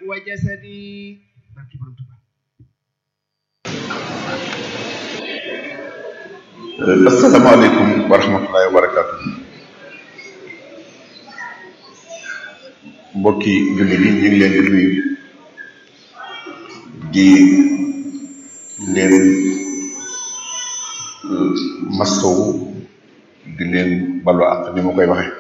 وجسدي barki borom Tuubaa asalaamaaleykum wa rahmatullahi wa barakaatu mbokki julli bi ñu ngi leen di nuyu di leen mastowu di leen balu ak ni ma koy waxe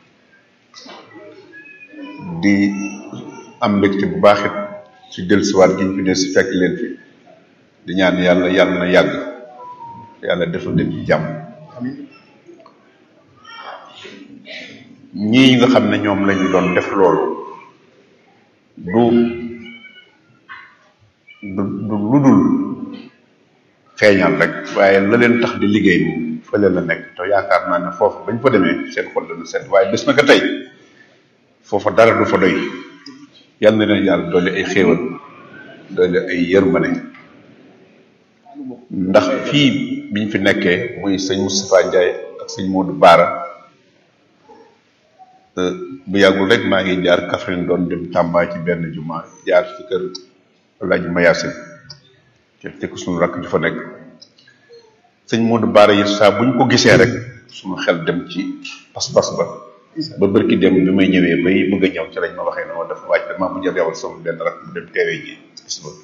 di am mbégte bu baaxit ci dellusiwaat gi ñu fi del si fekk leen fi di ñaan yàlla yàlla na yàgg yàlla defal leen ci jàmm ñii nga xam ne ñoom lañu doon def loolu du du du lu dul feeñal rek waaye la leen tax di liggéey moom fële la nekk te yaakaar naa ne foofu bañ fa demee seen xol dana set waaye bés na ko tey foofa dara du fa doy yàlla na leen yàlla doole ay xéewal doole ay yërmane ndax fii biñ fi nekkee muy sëñ Moustapha Ndiaye ak sëñ Modou Baara bu yàggul rek maa ngi jaar Kaffrine doon dem Tamba ci benn juma jaar ci kër Alaaji Mayasin te te ko suñu rakk di fa nekk sëñ Modou Baara yi saa buñ ko gisee rek suñu xel dem ci pas-pas ba ba bërki dem bi may ñëwee bay bëgg a ñëw ci lañ ma waxee ne ma dafa wàcc dama bu jël yawal sama benn rakk mu dem teewee ji gis ba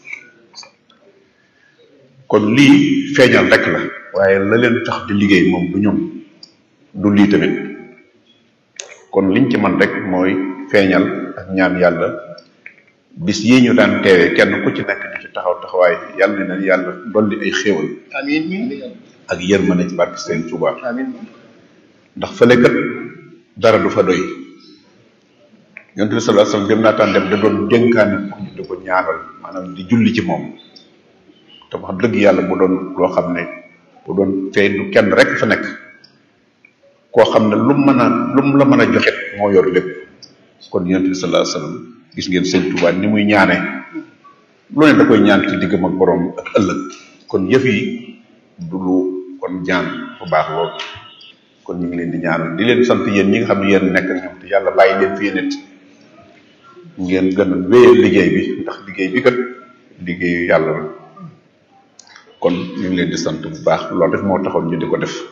kon lii feeñal rek la waaye la leen tax di liggéey moom du ñoom du lii tamit kon liñ ci man rek mooy feeñal ak ñaan yàlla bis yi ñu daan teewee kenn ku ci nekk di ci taxaw taxawaay yàlla na yàlla dolli ay xéewal amiin ak yërmande ci barke seen Tuubaa amiin ndax fële kat dara du fa doy yonent bi sallallahu alayhi wasallam dem naa taan dem da doon dénkaane pour ñu di ko ñaanal maanaam di julli ci moom te wax dëgg yàlla bu doon loo xam ne bu doon fee du kenn rek fa nekk koo xam ne lu mën a lu mu la mën a joxit moo yor lépp kon yonent bi sallallahu alayhi wasallam gis ngeen sëñ Tuubaa ni muy ñaane lu ne da koy ñaan ci diggam ak borom ak ëllëg kon yëf yi du lu kon ñaan bu baax lool kon ñu ngi leen di ñaanal di leen sant yéen ñi nga xam ne yéen nekk ak ñoom te yàlla bàyyi leen fi nit ngeen gën a wéyal liggéey bi ndax liggéey bi kat liggéeyu yàlla la kon ñu ngi leen di sant bu baax loolu rek moo taxoon ñu di ko def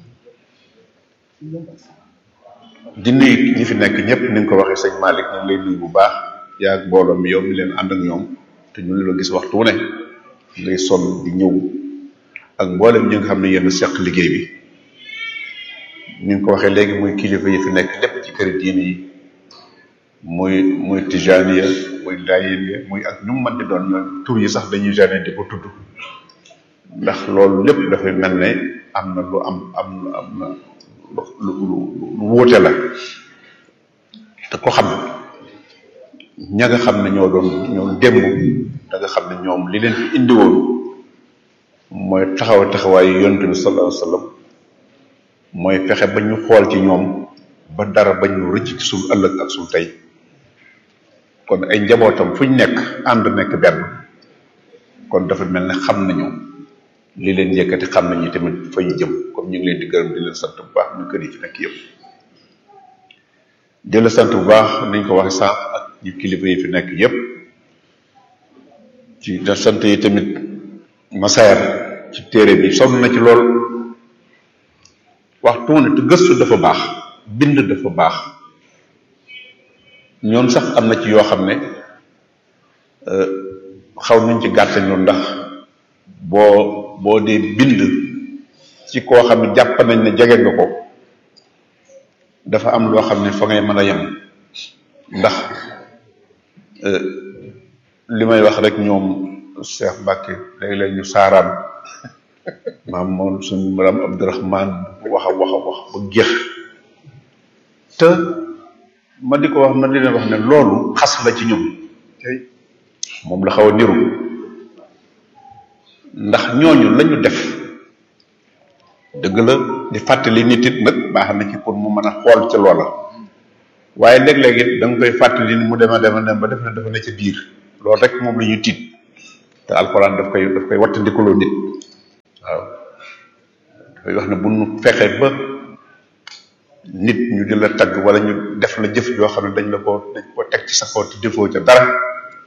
di nuyu ñi fi nekk ñëpp ni nga ko waxee sëñ Malick ñu ngi lay nuyu bu baax yaa ak mbooloo mi yow mi leen ànd ak ñoom te ñu la gis waxtu wu ne ngay sonn di ñëw ak mboolem ñi nga xam ne yéen a seq liggéey bi ni nga ko waxee léegi muy kilifa yi fi nekk lépp ci këri diine yi muy muy tijaniya muy laayeen muy ak ñu mu mën di doon ñoom tur yi sax dañuy gêné di ko tudd ndax loolu lépp dafay mel ne am na lu am am na am na lu lu lu wuute la te ko xam ña nga xam ne ñoo doon ñoo démb da nga xam ne ñoom li leen fi indi woon mooy taxaw taxawaayu yonent bi sallallahu alayhi wasallam mooy fexe ba ñu xool ci ñoom ba dara ba ñu rëcc ci suñu ëllëg ak suñu tey kon ay njabootam fu ñu nekk ànd nekk benn kon dafa mel ne xam nañu li leen yëkkati xam nañu tamit fa ñu jëm comme ñu ngi leen di gërëm di leen sant bu baax ñu kër yi fi nekk yëpp di la sant bu baax nañ ko waxe sànq ak ñu kilifa yi fi nekk yëpp ci da sant yi tamit masaar ci téere bi sonn na ci lool waxtu ne te gëstu dafa baax bind dafa baax ñoom sax am na ci yoo xam ne xaw nañ ci gàttañu ndax boo boo dee bind ci koo xam ne jàpp nañ ne jege nga ko dafa am loo xam ne fa ngay mën a yem ndax li may wax rek ñoom Cheikh Mbacke léeg-léeg ñu saaraan maam moom suñu maram Abdourahman wax a wax a wax ba géex te ma di ko wax ma di leen wax ne loolu xas la ci ñoom moom la xaw a niru ndax ñooñu lañu def dëgg la di fàttali nit it nag baax na ci pour mu mën a xool ci loola waaye léeg-léeg it da nga koy fàttali ni mu dema dema dem ba def na dafa ne ca biir loolu rek moom la ñu tiit te alxuraan daf koy daf koy wattandikuloo nit waaw dafay wax ne bu nu fexee ba nit ñu di la tagg wala ñu def la jëf joo xam ne dañ la ko dañ ko teg ci sa kaw te defoo ca dara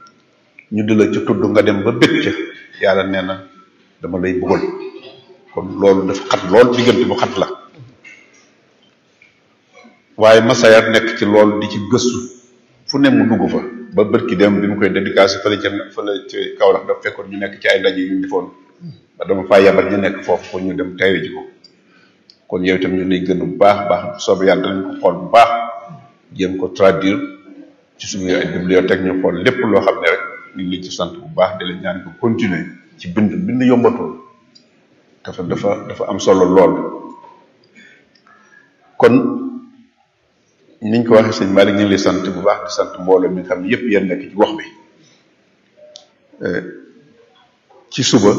ñu di la ci tudd nga dem ba bëgg ca yàlla nee na dama lay bëggal kon loolu dafa xat lool diggante bu xat la waaye Massaer nekk ci loolu di ci gëstu fu ne mu dugg fa ba bërki dem bi mu koy dédicacé fële ca fële ci Kaolack dafa fekkoon ñu nekk ci ay ndaje yu ñu defoon ba dama faa yabal ñu nekk foofu pour ñu dem teewe ji ko kon yow itam ñu lay gën bu baax baax soobu yàlla danañ ko xool bu baax jéem ko traduire ci suñu ay bibliothèque ñu xool lépp loo xam ne rek ñu ngi ci sant bu baax di la ñaan ko continuer ci bind bind yombatul dafa dafa dafa am solo lool kon niñ ko waxee sëñ Malick ñu ngi lay sant bu baax di sant mbooloo mi nga xam ne yépp yéen nekk ci wax bi ci suba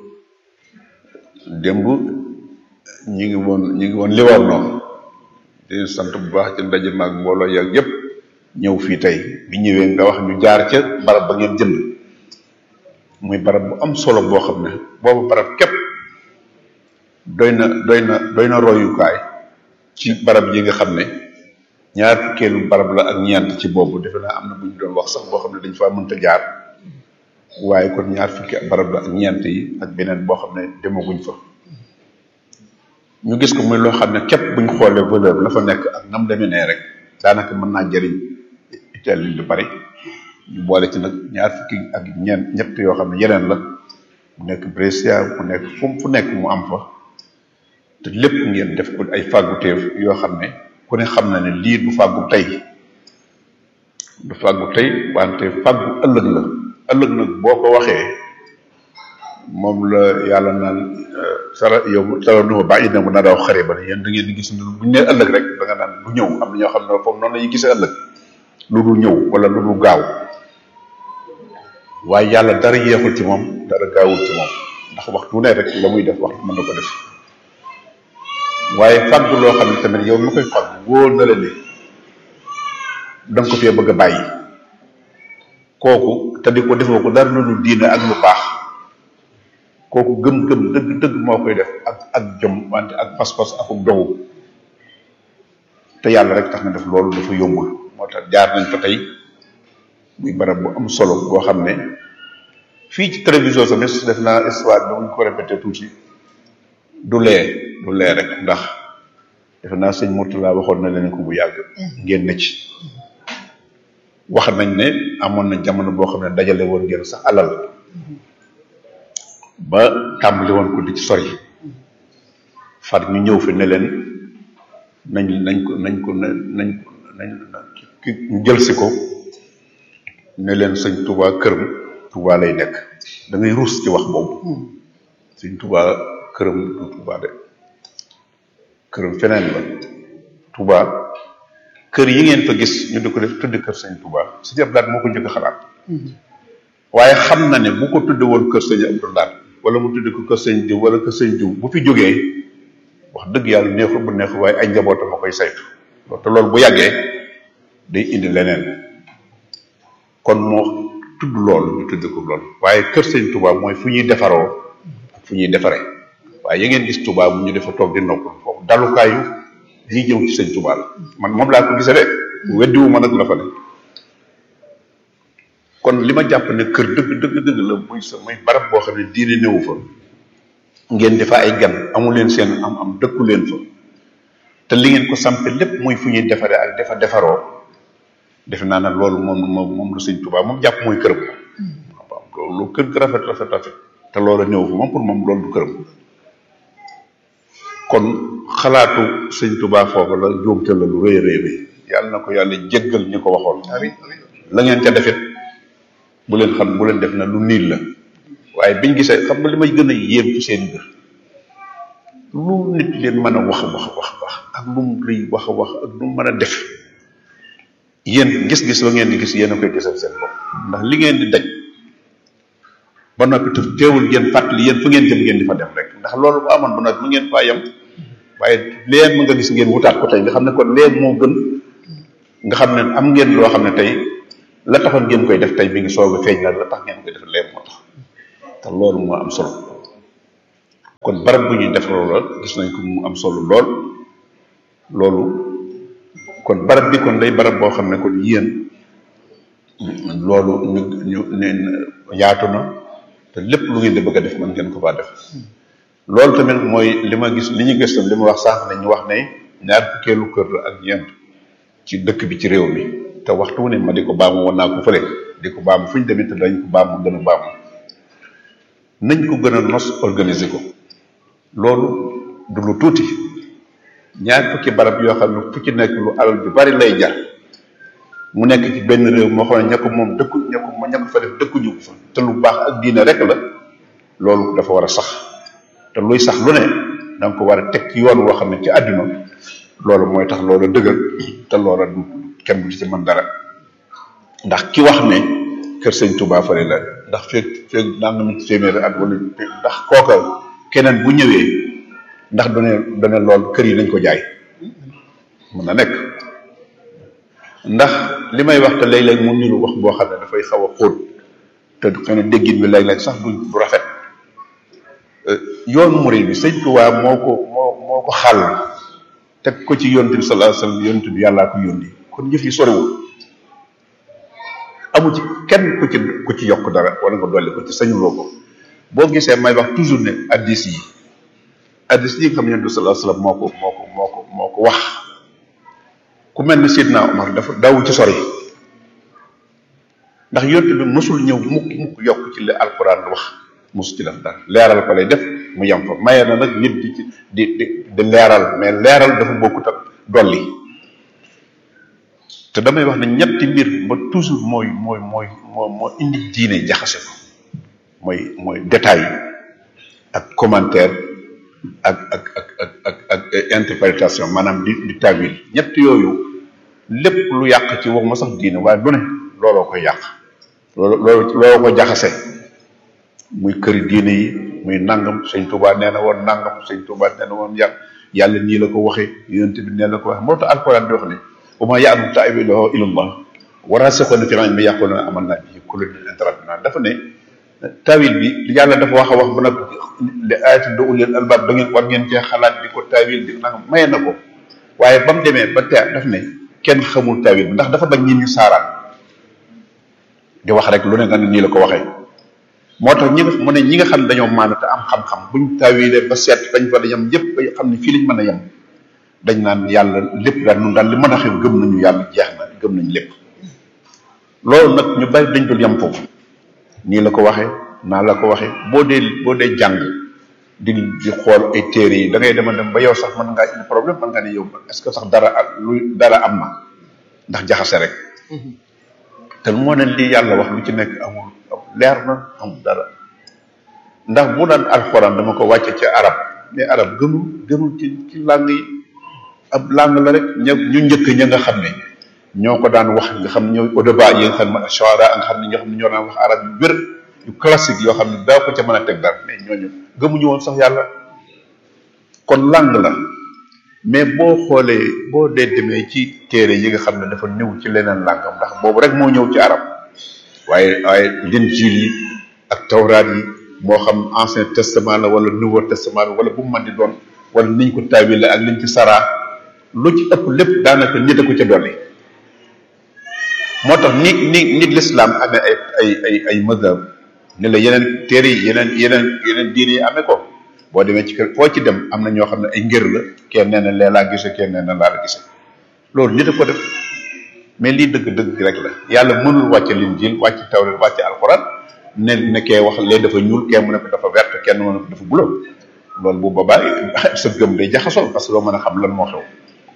démb ñu ngi woon ñu ngi woon Livorno di sant bu baax ci ndaje maag mbooloo yaag yépp ñëw fii tey bi ñëwee nga wax ñu jaar ca barab ba ngeen jënd muy barab bu am solo boo xam ne boobu barab képp doy na doy na doy na royukaay ci barab yi nga xam ne ñaar fukkeelu barab la ak ñeent ci boobu defe naa am na bu ñu doon wax sax boo xam ne dañ faa mënta jaar waaye kon ñaar fukki barab la ak ñeent yi ak beneen boo xam ne demaguñ fa ñu gis ko muy loo xam ne képp buñ xoolee valeur la fa nekk ak nam demee nee rek daanaka mën naa jëriñ Italie lu bari ñu boole ci nag ñaar fukki ak ñeent ñett yoo xam ne yeneen la mu nekk Brescia mu nekk fu fu nekk mu am fa te lépp ngeen def ko ay fàgguteef yoo xam ne ku ne xam na ne lii du fàggu tey du fàggu tey wante fàggu ëllëg la ëllëg nag boo ko waxee moom la yàlla naan sara yow sara numa bàyyi na mu na daaw xare ba ne yéen da ngeen di gis bu ñu nee ëllëg rek da nga naan du ñëw am na ñoo xam ne foofu noonu la ñuy gisee ëllëg lu dul ñëw wala lu dul gaaw waaye yàlla dara yeexul ci moom dara gaawul ci moom ndax waxtu ne rek la muy def waxtu mën na ko def waaye fàggu loo xam ne tamit yow mi koy fàggu wóor na la ne da nga ko fee bëgg a bàyyi kooku te di ko defoo ko dara lu diine ak lu baax kooku gëm-gëm dëgg dëgg moo koy def ak ak jom wante ak pas-pas ak dogu te yàlla rek tax na def loolu dafa yombul moo tax jaar nañ fa tey muy barab bu am solo boo xam ne fii ci télévision tamit def naa histoire bi mu ko répété tuuti du lee du lee rek ndax defe naa sëñ Mourtala waxoon na leen ko bu yàgg ngeen ne ci wax nañ ne amoon na jamono boo xam ne dajale woon ngeen sax alal ba tàmbali woon ko di ci sori far ñu ñëw fi ne leen nañ nañ ko nañ ko nañ nañ ki ñu jël si ko ne leen sëñ Touba këram Touba lay nekk da ngay ruus ci wax boobu sëñ Touba këram du Touba de këram feneen la Touba kër yi ngeen fa gis ñu di ko def tuddi kër sëñ Touba sëñ Abdou Lahad moo ko njëkk a xalaat waaye xam na ne bu ko tudde woon kër sëñ Abdou Lahad wala mu tudde ko kër sëñ diw wala kër sëñ diw bu fi jógee wax dëgg yàlla neexul bu neexul waaye ay njabootam a koy saytu te loolu bu yàggee day indi leneen kon moo tudd loolu ñu tudd ko loolu waaye kër sëñ Touba mooy fu ñuy defaroo ak fu ñuy defaree waaye ya ngeen gis Touba bu ñu defa toog di noppal foofu dalukaayu ñi ñëw ci sëñ Touba la man moom laa ko gisee de weddiwu ma nag la fa ne kon li ma jàpp ne kër dëgg dëgg dëgg la muy sa muy barab boo xam ne diine néewu fa ngeen defa ay gan amu leen seen am am dëkku leen fa te li ngeen ko sampe lépp muy fu ñuy defaree ak defa defaroo defe naa ne loolu moom moom moom la sëñ Touba moom jàpp muy këram waaw loolu kër gi rafet rafet rafet te loolu néew fa moom pour moom loolu du këram kon xalaatu sëñ Touba foofu la njuumte la lu rëy rëy rëy yàlla na ko yàlla jéggal ñu ko waxoon la ngeen ca defit bu leen xam bu leen def na lu niil la waaye biñ gisee xam nga li may gën a yéem ci seen mbir lu nit leen mën a wax wax wax wax ak lu mu lay wax wax ak lu mu mën a def yéen gis-gis ba ngeen di gis yéen a koy gisal seen bopp ndax li ngeen di daj ba noppi te teewul ngeen fàttali yéen fa ngeen jëm ngeen di fa dem rek ndax loolu bu amoon ba noppi mu ngeen faa yem waaye leen mu nga gis ngeen wutaat ko tey nga xam ne kon leen moo gën nga xam ne am ngeen loo xam ne tey la taxoon ngeen koy def tey mi ngi soog a feeñ la la tax ngeen koy def leen moo tax te loolu moo am solo kon barab bu ñuy def loolu la gis nañ ko mu am solo lool loolu kon barab bi kon day barab boo xam ne kon yéen loolu ñu ñu ne yaatu na te lépp lu ngeen di bëgg a def mën ngeen ko faa def loolu tamit mooy li ma gis li ñu gis tam li ma wax sànq ne ñu wax ne ñaar fukkeelu kër la ak ñeent ci dëkk bi ci réew mi te waxtu wu ne ma di ko baamu woon naa ko fële di ko baamu fu ñu demee te dañ ko baamu gën a baamu nañ ko gën a nos organiser ko loolu du lu tuuti ñaar fukki barab yoo xam ne fu ci nekk lu alal ju bari lay jar mu nekk ci benn réew moo xam ne ña ko moom dëkku ña ko ña ko fa def dëkkuñu ko fa te lu baax ak diine rek la loolu dafa war a sax te luy sax lu ne da nga ko war a teg ci yoon woo xam ne ci àdduna loolu mooy tax loola dëgër te loola du kenn du ci mën dara ndax ki wax ne kër sëñ Touba fële la ndax feeg feeg nangami téeméeri at wala ndax kooka keneen bu ñëwee ndax du ne du ne lool kër yi nañ ko jaay mën na nekk ndax li may wax te léeg-léeg mu niru wax boo xam ne dafay xaw a xóot te xëy na déggin bi léeg-léeg sax du bu rafet yoonu murid bi sëñ Touba moo ko moo moo ko xàll teg ko ci yonent bi sallallahu alayhi wasallam yonent bi yàllaa ko yónni kon jëf yi soriwul amu ci kenn ku ci ku ci yokk dara wala nga dolli ko ci sañuloo ko boo gisee may wax toujours ne addis yi addis yi nga xam ne yonent bi sallallahu alayhi wasallam moo ko moo ko moo ko moo ko wax ku mel ni Seydina Omar dafa dawu ci sori ndax yonent bi mosul ñëw mukk mukk yokk ci li alquran wax mosu ci def dara leeral ko lay def mu yem fa maye na nag nit di ci di di di leeral mais leeral dafa bokkut ak dolli te damay wax ne ñetti mbir ba toujours mooy mooy mooy moo moo indi diine jaxase ko mooy mooy détail ak commentaire ak ak ak ak ak ak interprétation maanaam di di tawil ñett yooyu lépp lu yàq ci waxuma sax diine waaye lu ne looloo koy yàq loolu loolu looloo ko jaxase muy këri diine yi muy nangam sëñ Touba nee na woon nangam sëñ Touba nee na woon yàlla yàlla nii la ko waxee yonent bi nee la ko waxee moo tax alquran di wax ne wa ma ya'lamu ta'wilahu illa Allah warasikhuna fil ilmi yaquluna amanna bihi kullun min indi rabbina dafa ne tawil bi yàlla dafa wax a wax ba nag li ayatin do ulil albab da ngeen war ngeen cee xalaat di ko tawil di nangam maye na ko waaye ba mu demee ba tey daf ne kenn xamul tawil bi ndax dafa bañ nit ñu saaraan di wax rek lu ne nga ne nii la ko waxee moo tax ñi nga mu ne ñi nga xam ne dañoo maanu te am xam-xam buñ tawilee ba seet fañ fa yem yëpp ba xam ne fii lañ mën a yem dañ naan yàlla lépp daal nun daal li mën a xew gëm nañu yàlla jeex na gëm nañu lépp loolu nag ñu bari dañ dul yem foofu nii la ko waxee naa la ko waxee boo dee boo dee jàng di di xool ay téere yi da ngay dema dem ba yow sax mën ngaa indi problème mën nga ne yow est-ce que sax dara lu dara am na ndax jaxase rek te moo ne lii yàlla wax lu ci nekk amul leer na amul dara ndax bu daan alxuraan dama ko wàcce ci arab mais arab gënul gënul ci ci langue yi ab langue la rek ña ñu njëkk ña nga xam ne ñoo ko daan wax nga xam ne ñooy audeba yi nga xam ne shawara nga xam ne ñoo xam ne ñoo daan wax arab yu wér yu classique yoo xam ne daa ko ca mën a teg dara mais ñooñu gëmuñu woon sax yàlla kon langue la mais boo xoolee boo dee demee ci téere yi nga xam ne dafa ñëw ci leneen làngam ndax boobu rek moo ñëw ci arab waaye waaye linjiil yi ak tawraat yi moo xam ancien testament la wala nouveau testament wala bu mu mën di doon wala niñ ko taawil ak liñ ci saraa lu ci ëpp lépp daanaka nit a ko ca dolli moo tax ni ni nit l'islam amee ay ay ay ay mazhab ni la yeneen téere yi yeneen yeneen yeneen diine yi amee ko boo demee ci kër foo ci dem am na ñoo xam ne ay ngër la kenn nee na lee laa gise kenn nee na laa la gise loolu nit a ko def mais lii dëgg dëgg rek la yàlla mënul wàcce linjiil wàcce tawreet wàcce alxuraan ne ne kee wax lee dafa ñuul kee mu ne ko dafa vert kenn mu ne ko dafa bulo loolu bu boobaa sa gëm day jaxasoo parce que doo mën a xam lan moo xew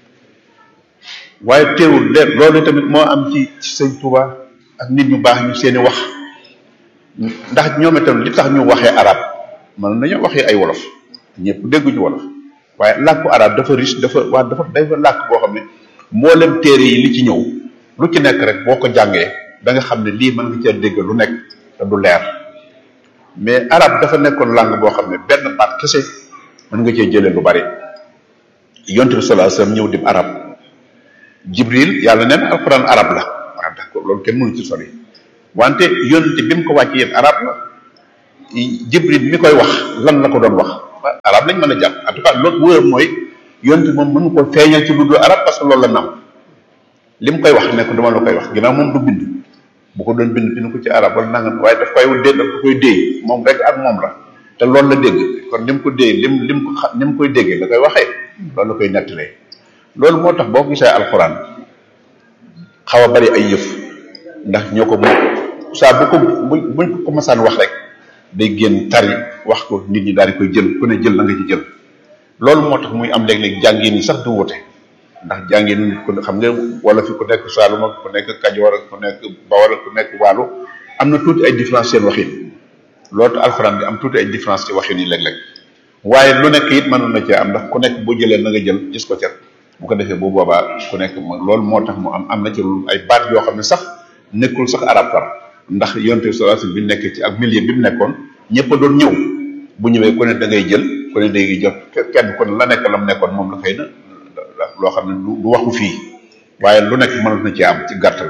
waaye teewul leer loolu tamit moo am ci ci sëñ Touba ak nit ñu baax ñu seeni wax ndax ñoom itam li tax ñu waxee arab mën nañoo waxee ay wolof ñëpp dégguñu wolof waaye làkku arab dafa riche dafa waa dafa dafa làkk boo xam ne mboolem téere yi li ci ñëw lu ci nekk rek boo ko jàngee da nga xam ne lii mën nga cee dégg lu nekk te du leer mais arab dafa nekkoon langue boo xam ne benn baat kese mën nga cee jëlee lu bari yonte bi sallallahu alayhi wasallam ñëw dim arab jibril yàlla neen alquran arab la waaw d'accord loolu kenn mënu ci sori wante yonte bi mu ko wàcc yéen arab la jibril mi koy wax lan la ko doon wax arab lañ mën a jàpp en tout cas loolu wóor mooy yonte moom mënu ko feeñal ci lu dul arab parce que loolu la nam li mu koy wax ne ko dama la koy wax ginnaaw moom du bind bu ko doon bind bind ko ci arab wala nangam waaye daf koy dee daf koy déey moom rek ak moom la te loolu la dégg kon ni mu ko déey lim lim ko xam ni mu koy déggee la koy waxee loolu la koy nettalee loolu moo tax boo gisee alxuraan xaw a bari ay yëf ndax ñoo ko moom saa bu ko bu buñ ko masaan wax rek day génn tari wax ko nit ñi daal di koy jël ku ne jël la nga ci jël loolu moo tax muy am léeg-léeg jàngin yi sax du wute ndax jàngin ku xam nga wala fi ku nekk Saalum ak ku nekk Kajoor ak ku nekk Bawol ak ku nekk Waalo am na tuuti ay différence seen waxin loolu alxuraan bi am tuuti ay différence ci waxin yi léeg-léeg waaye lu nekk it mënoon na cee am ndax ku nekk bu jëlee na nga jël gis ko ca bu ko defee bu boobaa ku nekk loolu moo tax mu am am na ci ay baat yoo xam ne sax nekkul sax arab far ndax yonte bi sallallahu alayhi wasallam bi nekkee ci ak milieu bi mu nekkoon ñëpp a doon ñëw bu ñëwee ku ne da ngay jël ku ne day jot kenn ku ne la nekk la mu nekkoon moom la xëy na loo xam ne du waxu fii waaye lu nekk mënat na ci am ci gàttal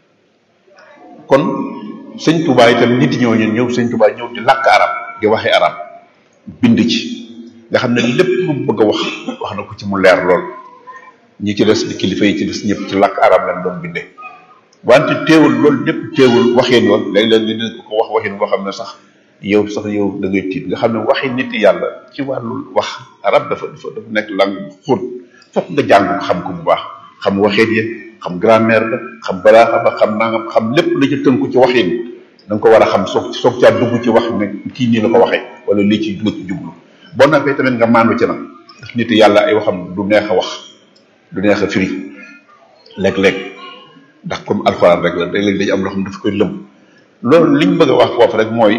kon sëñ Touba itam nit ñoo ñun ñëw sëñ Touba ñëw di làkk arab di waxe arab bind ci nga xam ne lépp lu mu bëgg a wax wax na ko ci mu leer lool ñi ci des di kilifa yi ci des ñëpp ci làkk arab lañ doon bindee wante teewul loolu lépp teewul waxeen yoon léeg-léeg li dina ko wax waxin boo xam ne sax yow sax yow da ngay tiit nga xam ne waxi nit yàlla ci wàllu wax arab dafa dafa dafa nekk langue bu xóot fokk nga jàng ko xam ko bu baax xam waxeen yi xam grammaire la xam balaaxa ba xam nangam xam lépp la ci tënku ci waxin da nga ko war a xam soog soog caa dugg ci wax ne kii nii la ko waxee wala lii ci la ci jublu boo noppee tamit nga maandu ci nag ndax nit yàlla ay waxam du neex a wax du neex a firi léeg-léeg ndax comme alxuraan rek la léeg-léeg dañu am loo xam ne dafa koy lëm loolu liñ bëgg a wax foofu rek mooy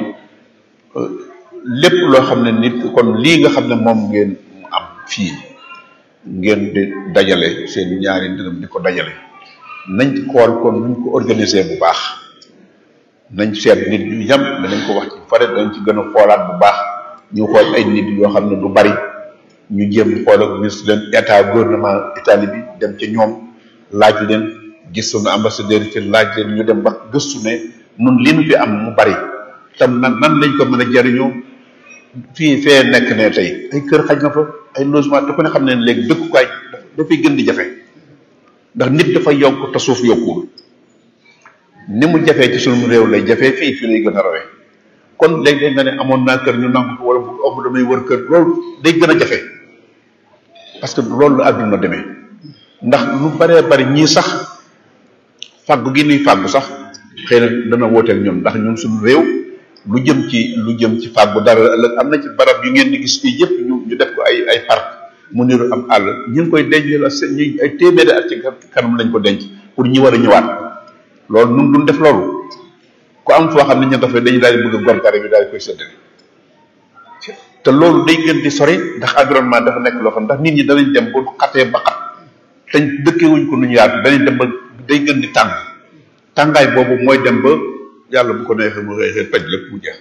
lépp loo xam ne nit kon lii nga xam ne moom ngeen am fii ngeen di dajale seen ñaari dërëm di ko dajale nañ ci xool kon nuñ ko organiser bu baax nañ seet nit ñu yam danañ ko wax ci fare danañ ci gën a xoolaat bu baax ñu xool ay nit yoo xam ne du bari ñu jéem xool ak ministre leen état gouvernement Italie bi dem ca ñoom laaj leen gis suñu ambassadeur ci laaj leen ñu dem ba gëstu ne nun li nu fi am mu bari tam nan nan lañ ko mën a jariñoo fii fee nekk ne tey ay kër xaj na fa ay logement te ku ne xam ne léegi dëkkukaay dafay gën di jafe ndax nit dafa yokk te suuf yokkuwul ni mu jafee ci sunu réew lay jafee fii fii lay gën a rawee kon léeg-léeg nga ne amoon naa kër ñu nangu ko wala bu ëmb damay wër kër loolu day gën a jafe parce que loolu la àdduna demee ndax lu baree bari ñii sax fàggu gi nuy fàggu sax xëy na dana wooteel ñun ndax ñun suñu réew lu jëm ci lu jëm ci fàggu dara ëllëg am na ci barab yu ngeen di gis fii yëpp ñu ñu def ko ay ay parc mu niru am àll ñu ngi koy denc la seen ñu ay téeméeri at ci kanam lañ ko denc pour ñi war a ñëwaat loolu nun duñ def loolu ku am foo xam ne ñu nga fa dañu daal di bëgg a gor garab bi daal di koy séddale te loolu day gën di sori ndax environnement dafa nekk loo xam ndax nit ñi danañ dem ba xatee ba xat te dëkkewuñ ko nu ñu yaatu danañ dem ba day gën di tàng tàngaay boobu mooy dem ba yàlla bu ko neexee mu xëy xëy paj lépp mu jeex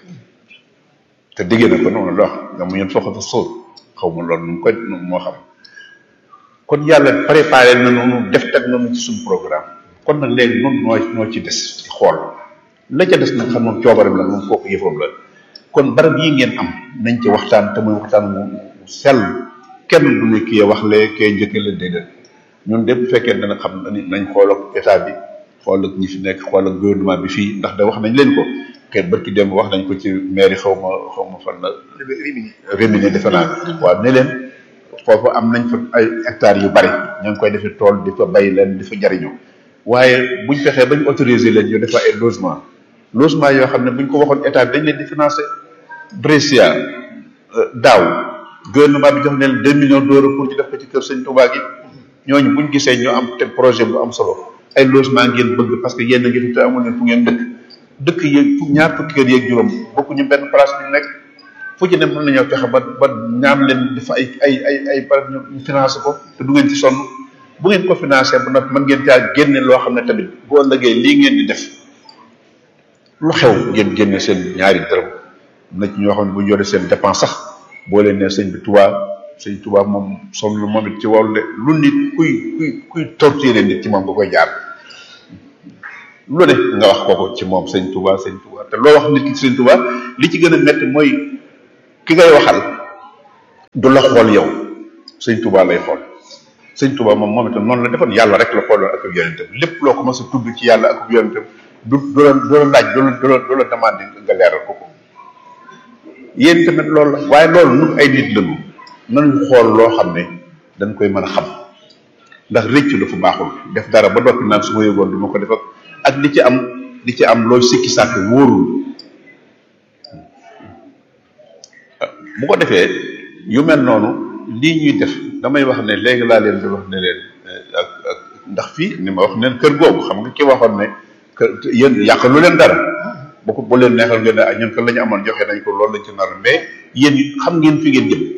te déggee na ko noonu la wax nga mu ñun foxata sóor xaw ma loolu nu mu koy moo xam kon yàlla préparé na noonu def teg nañu ci suñu programme kon nag léegi noonu noo noo ci des di xool la ca des nag xam moom coobaram la moom kooku yëfam la kon barab yi ngeen am nañ ci waxtaan te muy waxtaan mu sell kenn du ne kii wax lee kee njëkke la déedéet ñun de bu fekkee dana xam nañ xool ak état bi xool ak ñi fi nekk xool ak gouvernement bi fii ndax da wax nañ leen ko xëy barki dem wax nañ ko ci mairie xaw ma xaw ma fan la Rimini defe naa waaw ne leen foofu am nañ fa ay hectares yu bari ña ngi koy defee tool di fa bay leen di fa jariñoo waaye buñ fexee bañ autoriser leen ñu defa ay logement logement yoo xam ne buñ ko waxoon état bi dañ leen di financer Brescia daaw gouvernement bi jox leen deux millions d'euros pour ñu def ko ci kër sëñ Touba gi ñooñu buñ gisee ñu am te projet bu am solo ay logement ngeen bëgg parce que yéen a ngi fi te amul leen fu ngeen dëkk dëkk yeeg ñaar fukki kër yeeg juróom bokkuñu benn place bi nekk fu ci ne mën nañoo fexe ba ba ñaan leen dafa ay ay ay ay par ñu financé ko te du ngeen ci sonn bu ngeen ko financé ba nag mën ngeen caa génne loo xam ne tamit boo ëllëgee lii ngeen di def lu xew ngeen génne seen ñaari dërëm na ci ñoo xam ne bu ñu yore seen dépense sax boo leen nee sëñ bi Tuubaa sëñ Tuubaa moom sonn lu moom it ci wàllu de lu nit kuy kuy kuy torturer nit ci moom nga koy jaar lu ne nga wax kooku ci moom sëñ Tuubaa sëñ Tuubaa te loo wax nit ki sëñ Tuubaa li ci gën a métti mooy ki ngay waxal du la xool yow sëñ Tuubaa lay xool sëñ Tuubaa moom moom itam noonu la defoon yàlla rek la xooloon ak ak yonentam lépp loo ko mos a tudd ci yàlla ak ak yonentam du du la du la laaj du la du la du la demandé nga leeral ko ko yéen tamit loolu la waaye loolu ñun ay nit lañu nañu xool loo xam ne dañ koy mën a xam ndax rëccu dafa baaxul def dara ba noppi naan su ma yëgoon du ma ko def ak ak li ci am li ci am looy sikki sàkk wóorul bu ko defee yu mel noonu lii ñuy def damay wax ne léegi laa leen di wax ne leen ak ak ndax fii ni ma wax neen kër googu xam nga ki waxoon ne kër yéen yàq lu leen dara bu ko bu leen neexal ngeen ne ah ñun kan la ñu amoon joxe nañ ko loolu lañ ci nar mais yéen xam ngeen fi ngeen jëm